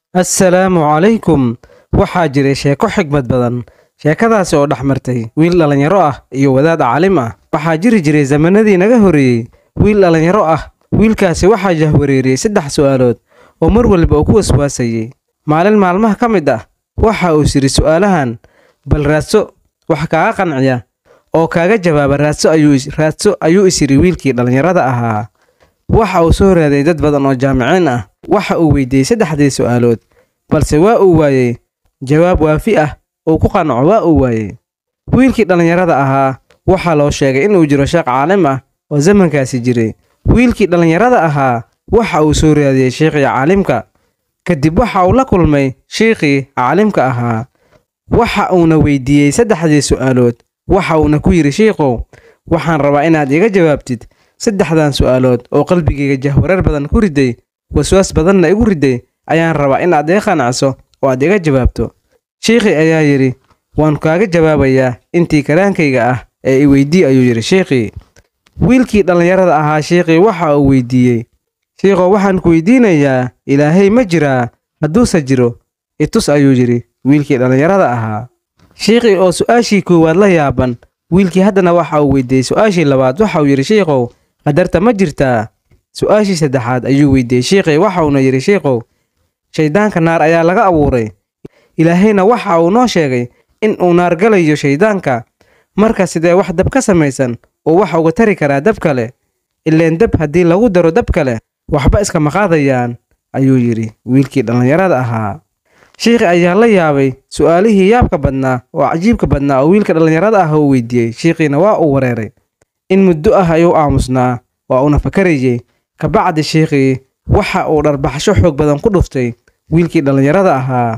assalaamu calaykum waxaa jiray sheeko xigmad badan sheekadaasi oo dhex martay wiil dhallinyaro ah iyo wadaad caalim ah waxaa jiri jiray zamanadii naga horreeyey wiil dhallinyaro ah wiilkaasi waxaa jahwareeriyey saddex su'aalood oo mar waliba uu ku waswaasayey maalin maalmaha ka mid ah waxa uu sidhi su'aalahan bal raadso wax kaaga qanciya oo kaaga jawaaba raadso ayuu raadso ayuu is yidhi wiilkii dhallinyarada ahaa waxa uu soo raaday dad badan oo jaamiciin ah waxa uu weydiiyey saddexdii su'aalood balse waa uu waayey jawaab waafi ah uu ku qanco waa uu waayey wiilkii dhallinyarada ahaa waxaa loo sheegay inuu jiro sheekh caalim ah oo zamankaasi jiray wiilkii dhallinyarada ahaa waxa uu soo raadiyey sheikhii caalimka kadib waxa uu la kulmay sheikhii caalimka ahaa waxa uuna weydiiyey saddexdii su'aalood waxa uuna ku yidhi shiikhow waxaan rabaa inaad iga jawaabtid saddexdan su'aalood oo qalbigayga jahwareer badan ku riday waswaas badanna igu riday ayaan rabaa inaad iga qanacso oo aad iga jawaabto sheikhii ayaa yidhi waan kaaga jawaabayaa intii karaankayga ah ee i weydii ayuu yidhi sheikhii wiilkii dhallinyarada ahaa sheikhii waxa uu weydiiyey shiikhow waxaan ku weydiinayaa ilaahay ma jiraa hadduuse jiro itus ayuu yidhi wiilkii dhallinyarada ahaa sheikhii oo su'aashii koowaad la yaaban wiilkii haddana waxa uu weydiiyey su'aashii labaad waxa uu yidhi shiikhow qadarta ma jirtaa su'aashii saddexaad ayuu weydiiyey sheikhii waxa uuna yidhi shiikhow shayddaanka naar ayaa laga abuuray ilaahayna waxa uu noo sheegay in uu naar galayo shayddaanka marka sidee wax dab ka samaysan uu wax uga tari karaa dab kale ileen dab haddii lagu daro dab kale waxba iskama qaadayaan ayuu yidhi wiilkii dhallinyarada ahaa shiikhi ayaa la yaabay su'aalihii yaabka badnaa oo cajiibka badnaa oo wiilka dhallinyarada ah uu weydiiyey shiikhiina waa uu wareeray in muddo ah ayuu aamusnaa waa uuna fakarayey kabacdi shiikhii waxa uu dharbaxsho xoog badan ku dhuftay wiilkii dhallinyarada ahaa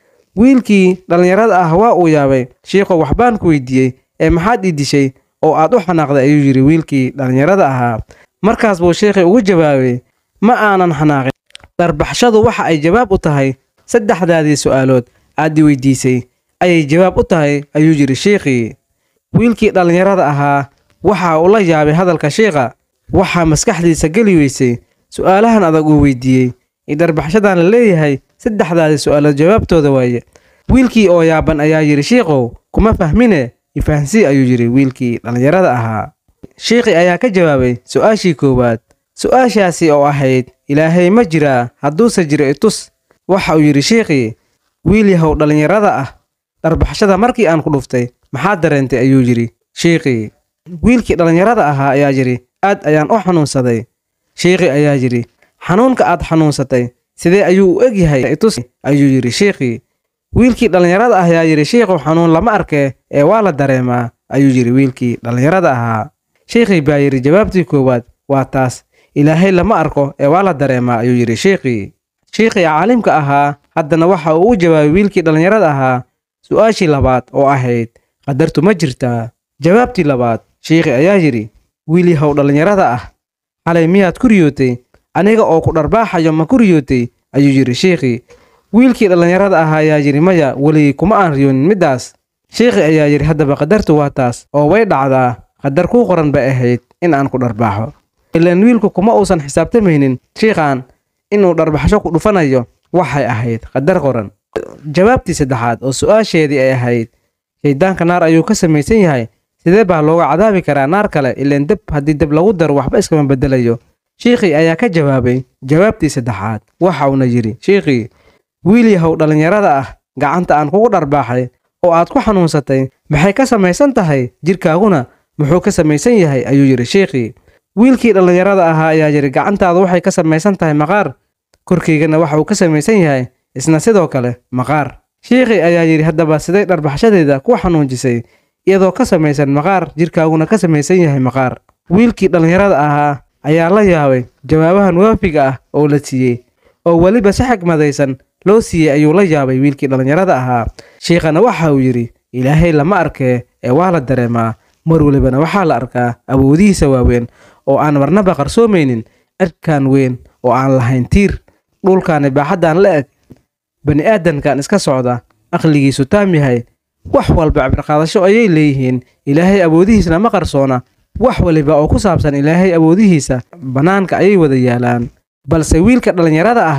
wiilkii dhallinyarada ah waa uu yaabay shiikhow waxbaan ku weydiiyey ee maxaad ii dishay oo aad u xanaaqday ayuu yidhi wiilkii dhallinyarada ahaa markaas buu sheikhii ugu jawaabay ma aanan xanaaqin dharbaxshadu waxa ay jawaab u tahay saddexdaadii su'aalood aad i weydiisay ayay jawaab u tahay ayuu yidhi sheikhii wiilkii dhallinyarada ahaa waxa uu la yaabay hadalka shiikha waxaa maskaxdiisa geli weysay su'aalahan adag uu weydiiyey iyo dharbaxshadan la leeyahay saddexdaadii su'aalood jawaabtooda waaye wiilkii oo yaaban ayaa yidhi shiikhow kuma fahmine ifahnsii ayuu yidhi wiilkii dhallinyarada ahaa shiikhii ayaa ka jawaabay su'aashii koowaad su'aashaasi oo ahayd ilaahay ma jiraa hadduuse jiro itus waxa uu yidhi shiikhii wiil yahow dhallinyarada ah dharbaxshada markii aan ku dhuftay maxaad dareentay ayuu yidhi shiikhii wiilkii dhallinyarada ahaa ayaa yidhi aad ayaan u xanuunsaday shiikhii ayaa yidhi xanuunka aad xanuunsatay sidee ayuu u eg yahay itus ayuu yidhi shiikhii wiilkii dhallinyarada ah ayaa yidhi shiikhow xanuun lama arkee ee waa la dareemaa ayuu yidhi wiilkii dhallinyarada ahaa shiikhii baa yidhi jawaabtii koowaad waa taas ilaahay lama arko ee waa la dareemaa ayuu yidhi shiikhii shiikhii caalimka ahaa haddana waxa uu u jawaabay wiilkii dhallinyarada ahaa su'aashii labaad oo ahayd qadartu ma jirtaa jawaabtii labaad shiikhii ayaa yidhi wiil yahow dhallinyarada ah xalay miyaad ku riyootay aniga oo ku dharbaaxayo ma ku riyootay ayuu yidhi shiikhii wiilkii dhallinyarada ahaa ayaa yidhi maya weligii kuma aan riyoonin middaas shiikhii ayaa yidhi haddaba qadartu waa taas oo way dhacdaa qadar kuu qoran bay ahayd in aan ku dharbaaxo ilaan wiilku kuma uusan xisaabtamaynin shiikhaan inuu dharbaxsho ku dhufanayo waxay ahayd qadar qoran jawaabtii saddexaad oo su'aasheedii ay ahayd shayddaanka naar ayuu ka samaysan yahay sidee baa looga cadaabi karaa naar kale ilaan deb haddii deb lagu daro waxba iskama beddelayo shiikhii ayaa ka jawaabay jawaabtii saddexaad waxa uuna yidhi shiikhii wiil yahow dhallinyarada ah gacanta aan kugu dharbaaxay oo aad ku xanuunsatay maxay ka samaysan tahay jidhkaaguna muxuu ka samaysan yahay ayuu yidhi shiikhii wiilkii dhallinyarada ahaa ayaa yidhi gacantaadu waxay ka samaysan tahay maqaar korkaygana waxa uu ka samaysan yahay isna sidoo kale maqaar shiikhii ayaa yidhi haddaba siday dharbaxshadeeda ku xanuunjisay iyadoo ka samaysan maqaar jidhkaaguna ka samaysan yahay maqaar wiilkii dhallinyarada ahaa ayaa la yaabay jawaabahan waafiga ah oo la siiyey oo weliba si xigmadaysan loo siiyey ayuu la yaabay wiilkii dhallinyarada ahaa shiikhana waxa uu yidhi ilaahay lama arkee ee waa la dareemaa mar welibana waxaa la arkaa awoodihiisa waaweyn oo aan marnaba qarsoomaynin cirkaan weyn oo aan lahayn tiir dhulkaani baaxaddaan la eg bani aadankan iska socda aqligiisu taam yahay wax walba cibrqaadasho ayay leeyihiin ilaahay awoodihiisna ma qarsoona wax waliba oo ku saabsan ilaahay awoodihiisa bannaanka ayay wada yaalaan balse wiilka dhallinyarada ahaa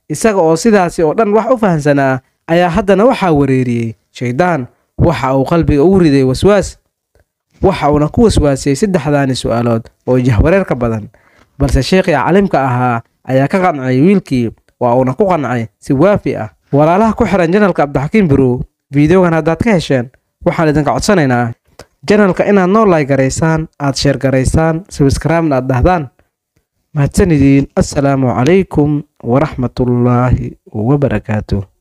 isaga oo sidaasi oo dhan wax u fahansanaa ayaa haddana waxaa wareeriyey shayddaan waxa uu qalbiga ugu riday waswaas waxa uuna ku waswaasiyey saddexdaani su'aalood oo jahwareerka badan balse sheekhii calimka ahaa ayaa ka qancay wiilkii waa uuna ku qancay si waafi ah walaalaha ku xihan janalka cabdixakiim birow fiideogan haddaad ka hesheen waxaan idinka codsanaynaa janalka inaad noo laay garaysaan aad sheer garaysaan sabskraibna aad dhahdaan mahadsan idiin assalaamu calaykum waraxmatullaahi wabarakaatuh